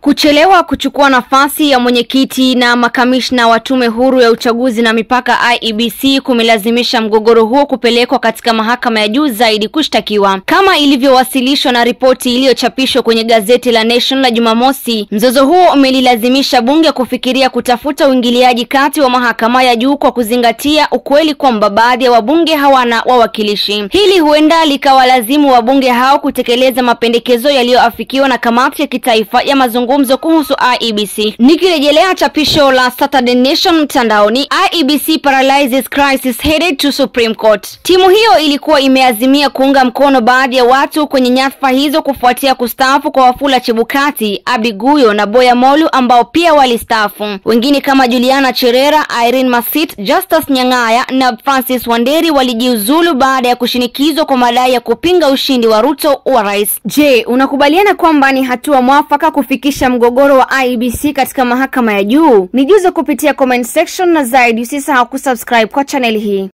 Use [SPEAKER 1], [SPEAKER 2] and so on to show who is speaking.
[SPEAKER 1] Kuchelewa kuchukua nafasi ya mwenyekiti na makamishna wa tume huru ya uchaguzi na mipaka IEBC kumelazimisha mgogoro huo kupelekwa katika mahakama ya juu zaidi kushtakiwa. Kama ilivyowasilishwa na ripoti iliyochapishwa kwenye gazeti la Nation la Jumamosi, mzozo huo umelilazimisha bunge kufikiria kutafuta uingiliaji kati wa mahakama ya juu kwa kuzingatia ukweli kwamba baadhi ya wabunge hawana wawakilishi. Hili huenda likawalazimu wabunge hao kutekeleza mapendekezo yaliyoafikiwa na kamati ya kitaifa ya mazungumzo mazungumzo kuhusu IEBC. Nikirejelea chapisho la Saturday Nation mtandaoni, IEBC paralyzes crisis headed to Supreme Court. Timu hiyo ilikuwa imeazimia kuunga mkono baadhi ya watu kwenye nyadhifa hizo kufuatia kustaafu kwa Wafula Chebukati, Abdi Guyo na Boya Molu ambao pia walistaafu. Wengine kama Juliana Cherera, Irene Masit, Justus Nyang'aya na Francis Wanderi walijiuzulu baada ya kushinikizwa kwa madai ya kupinga ushindi wa Ruto wa rais. Je, unakubaliana kwamba ni hatua mwafaka kufikisha mgogoro wa IEBC katika mahakama ya juu? Nijuze kupitia comment section na zaidi usisahau kusubscribe kwa channel hii.